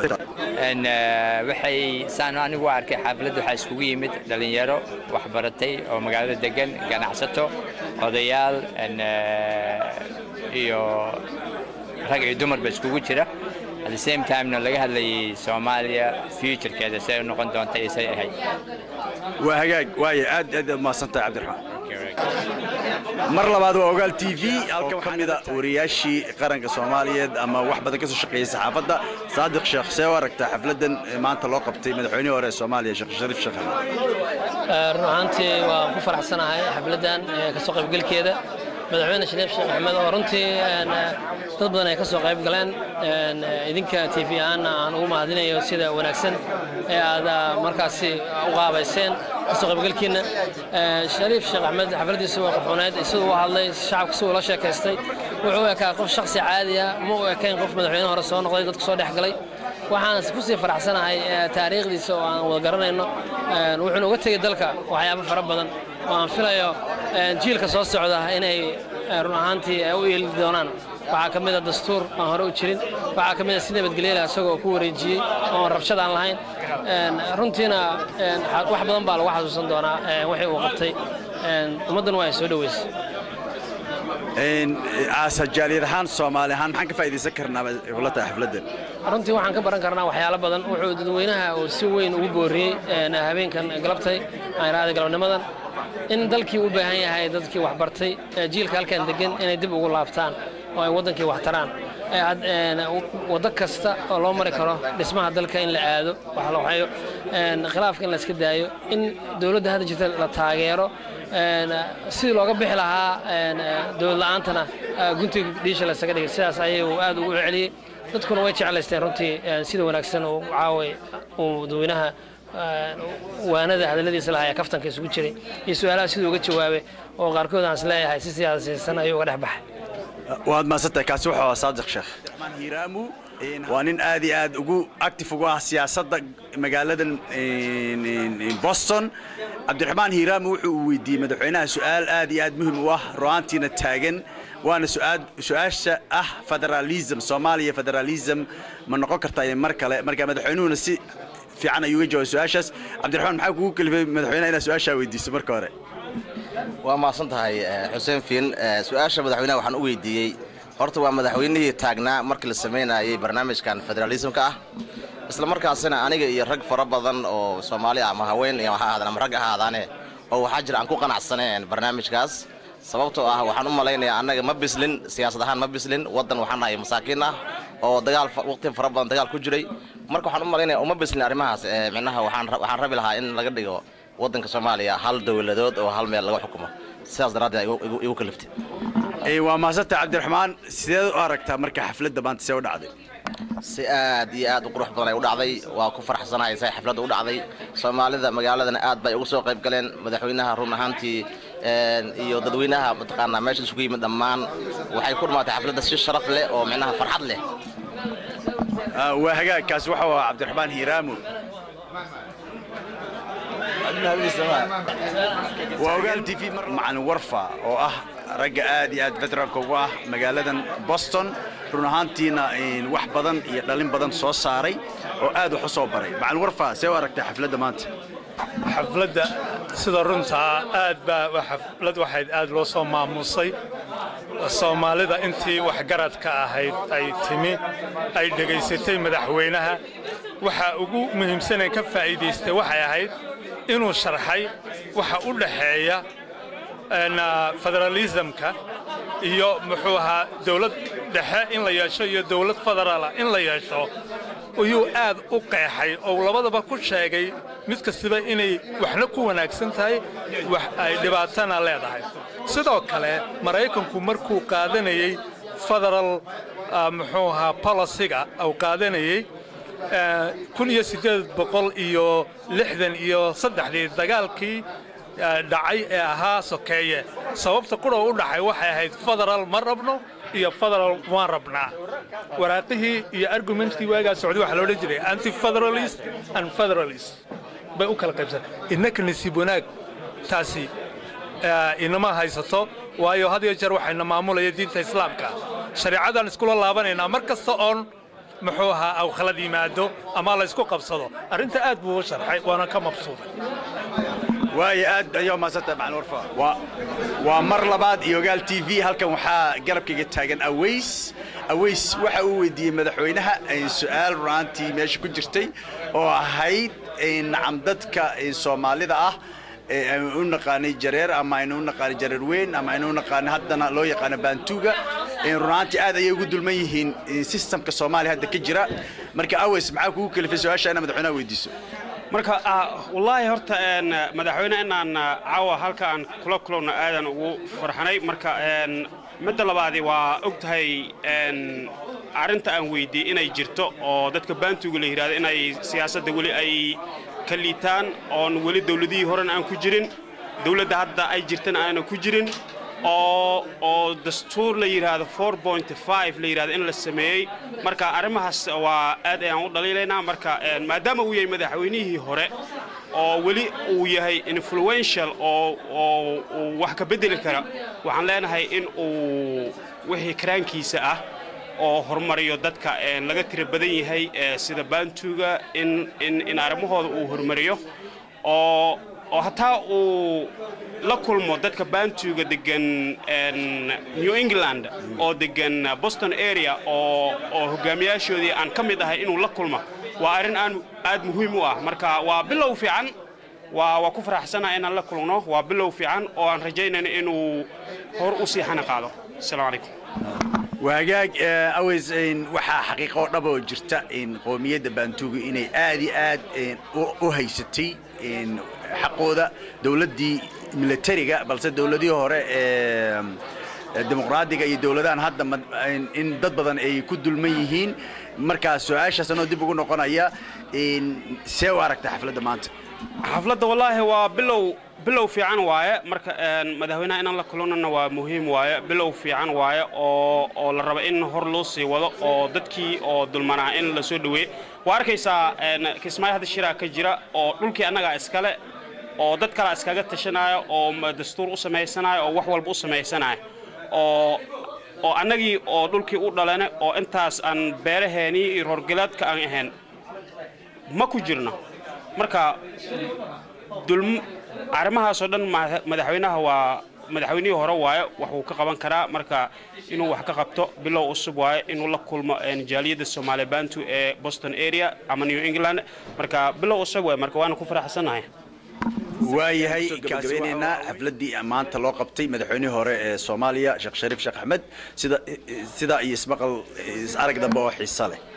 waxay saan anigu arkay xaafladda waxaa iskugu yimid dhallinyaro waxbaratay oo magaalada degan ganacsato odayaal iyo rag iyo dumarba iskugu jira at the same timena laga hadlayay soomaaliya futurekeeda siday u noqon doonta iyo siday ahayd waa hagaag waaya aad aad mahadsantahay cabdiraxmaan mar labaad waa ogaal t v halkan ka mida wariyaashii qaranka soomaaliyeed ama wax badan ka soo shaqeeyey saxaafadda saadiq sheekh see u aragtaa xafladdan maanta loo qabtay madaxweynihii hore ee soomaaliya sheekh shariif sheekh axmed run ahaantii waan ku faraxsanahay xafladdan kasoo qaybgelkeeda madaxweyne shariif sheekh axmed oo runtii dad badan ay ka soo qayb galeen idinka t v ahaanna aan ugu mahadinayo sida wanaagsan ee aad markaasi u qaabayseen kasoo qaybgalkiina shariif sheekh axmed xafladdiisa waa qurxuneed siduu u hadlay shacabka siduu la sheekaystay wuxuu u ekaa qof shakhsi caadi ah ma u ekayn qof madaxweyne hore soo noqday dadku soo dhex galay waxaan ku sii faraxsanahay taariikhdiisa oo aan wada garanayno wuxuuna uga tegey dalka waxyaabo fara badan oo aan filayo jiilka soo socda inay run ahaantii u yeeli doonaan waxaa ka mid a dastuur aan hore u jirin waxaa ka mid a si nabadgelyala isagoo ku wareejiyey oon rabshad aan lahayn runtiina wax badan baa lagu xasuusan doonaa wixii uu qabtay ummaddan waa ay soo dhoweysay aasajaaliyad ahaan soomaali ahaan maxaan ka faa'iidaysan karnaa ula tahay xafladdan runtii waxaan ka baran karnaa waxyaalo badan wuxuu dadweynaha uu si weyn ugu booriyey habeenkan galabtay aanraada galabnimadan in dalkii u baahan yahay dadkii waxbartay jiilka halkan degan inay dib ugu laabtaan oo ay waddankii wax taraan waddo kasta oo loo mari karo dhismaha dalka in la aado wax la waxeeyo khilaafka in la iska daayo in dowladda hadda jirta la taageero sidii looga bixi lahaa dowlad la'aantana guntiga dhiisha laysaga dhigay sidaas ayuu aad ugu celiyey dadkuna way jeclaysteen runtii sida wanaagsan uu caaway uu dadweynaha waanada hadalladiisa lahaa ee kaftanka isugu jiray iyo su-aalaha siduu uga jawaabay oo qaarkood aan is leeyahay si siyaasaysan ayuu uga dhex baxay waad mahadsantahay kaasi wuxuu ahaa saadiq sheekh hiiraamu waa nin aad iyo aad ugu active ugu ah siyaasadda magaaladan boston cabdiraxmaan hiiraamu wuxuu uu weydiiyey madaxweynaha su-aal aad iyo aad muhim u ah ru'aantiina taagan waana su-aasha ah federalism soomaaliya federalism ma noqon kartaa mar kale marka madaxweynuhuna si fiican ayuu uga jawaabay su-aashaas cabdiraxmaan maxaa kugu kalifay madaxweynaha inaad su-aashaa weydiiso marka hore waa mahadsan tahay xuseen fiin su-aasha madaxweynaha waxaan u weydiiyey horta waa madaxweynihii taagnaa markii la samaynayay barnaamijkan federalismka ah isla markaasina aniga iyo rag fara badan oo soomaali ama haween ha ahaadaan ama rag ahaadaane oo waxaa jira aan ku qanacsaneen barnaamijkaas sababtoo ah waxaan u malaynayaa annaga ma bislin siyaasad ahaan ma bislin waddan waxaan nahay masaakiin ah oo dagaal waqti fara badan dagaal ku jiray marka waxaan u malaynaya uma bislin arrimahaas micnaha waxaan rabi lahaa in laga dhigo waddanka soomaaliya hal dowladood oo hal meel laga xukumo sidaas daraaddeed igu kaliftay waa mahadsantahay cabdiraxmaan sideed u aragtaa marka xafladda maanta see u dhacday si aad iyo aad u qurux badan ay u dhacday waa ku faraxsanahay say xafladda u dhacday soomaalida magaaladana aad bay uga soo qayb galeen madaxweynaha run ahaantii iyo dadweynaha mataqaanaa meesha isugu yimid dhammaan waxay ku dhammaatay xafladda si sharaf leh oo micnaha farxad leh waa hagaagkaasi waxa waa cabdiraxmaan hiiraamu waa ogaal t v macalin warfa oo ah ragga aad iyo aad veteranka ugu ah magaaladan boston run ahaantiina wax badan iyo dhalin badan soo saaray oo aad wax u soo baray macalin warfa see u aragtay xafladda maanta xafladda sida runtaa aad baa xaflad waxayd aad loo soo maamuusay soomaalida intii waxgaradka ahayd ay timi ay dhegaysatay madaxweynaha waxa ugu muhiimsanee ka faa'iidaystay waxay ahayd inuu sharxay waxa u dhaxeeya federalismka iyo muxuu ahaa dowlad dhexe in la yeesho iyo dowlad federaala in la yeesho ayuu aad u qeexay oo labadaba ku sheegay mid kastaba inay waxna ku wanaagsan tahay wax ay dhibaatana leedahay sidoo kale maraykanku markuu qaadanayey federal muxuu ahaa bolisiga uu qaadanayey kun iyo siddeed boqol iyo lixdan iyo saddexdii dagaalkii dhacay ee ahaa sokeeye sababta qurhow u dhacay waxay ahayd federal ma rabno iyo federal waan rabnaa waraaqihii iyo argumentkii waagaa socday waxaa loodhan jiray anti-federalist and federalist bay u kala qaybsan innaka nasiib wanaag taasi inama haysato waayo had iyo jeer waxayna maamulaya diinta islaamka shareecadaan iskula laabanaynaa mar kasta oon muxuu ahaa aw khalad yimaado ama la isku qabsado arrinta aad buu u sharxay waana ka mabsuuday waayo aad ayaa maasanta macalin warfa waa waa mar labaad iyo ogaal t v halkan waxaa garabkayga taagan aways aways waxa uu weydiiyey madaxweynaha su-aal runaantii meesha ku jirtay oo ahayd nacam dadka soomaalida ah aynu u naqaanay jareer ama aynu u naqaanay jareer weyn ama aynu u naqaanay haddana loo yaqaano baantuuga runaantii aad ayay ugu dulman yihiin sistamka soomaaliya hadda ka jira marka aways maxaa kugu kalifay su-aasha ina madaxweynaha weydiiso marka wallaahi horta madaxweyne inaan caawa halka aan kula kulowno aadan ugu farxanay marka midda labaadi waa og tahay arrinta aan weydiiyey inay jirto oo dadka baantuuga la yidhahdo inay siyaasadda weli ay ka liitaan oon weli dawladihii horena aan ku jirin dawladda hadda ay jirtana aanan ku jirin oo oo dastuur la yidhaahdo la yidhahdo in la sameeyey marka arrimahaas waa aad ayaan u dhaliilaynaa marka maadaama uu yahay madaxweynihii hore oo weli uu yahay influential oo oo uu wax ka beddeli kara waxaan leenahay in uu wixii karaankiisa ah oo horumariyo dadka laga tira badan yahay sida baantuuga in in in arrimahooda uu horumariyo oo oo hataa uu la kulmo dadka baantuuga degan new england oo degan boston area oo oo hogaamiyaashoodii aan ka mid ahay inuu la kulmo waa arrin aan aad muhiim u ah marka waa bilow fiican waa waa ku faraxsanaha inaan la kulno waa bilow fiican oo aan rajaynayno inuu hor u sii xana qaado asalaamu calaykum waagaag aways waxaa xaqiiqo dhaba oo jirta qoomiyadda baantuuga inay aad iyo aad u haysatay xaqooda dowladdii militariga balse dowladihii hore ee dimuqraadiga iyo dowladahan hadda in dad badan ay ku dulman yihiin markaa su-aashaas anoo dib ugu noqonaya see u aragta xafladda maanta xafladda wallaahi waa bilow bilow fiican waaye marka madaxweynaha inaan la kulannana waa muhiim waaye bilow fiican waaye oo oo la raba in hor loo sii wado oo dadkii oo dulmanaa in la soo dhoweeye waa arkaysaa kismaayo hadda shiraa ka jira oo dhulkii annagaa iskale oo dad kalea iskaga tashanaayo oo dastuur u samaysanayo oo wax walba u samaysanayo oo oo annagii oo dhulkii u dhalana oo intaas aan beeraheenii iyo roorgalaadka aan ahayn ma ku jirno marka arrimahaasoo dhan madaxweynaha waa madaxweynihii hore waaye waxuu ka qaban karaa marka inuu wax ka qabto bilow cusub waaye inuu la kulmo jaaliyadda soomaali bantu ee boston area ama new england marka bilow cusub waaye marka waana ku faraxsanahay waayahay gabagabeynaynaa xafladdii maanta loo qabtay madaxweynihii hore ee soomaaliya sheekh shariif sheekh axmed sida sidaa iyo ismaqal is arag dambe oo xiiso leh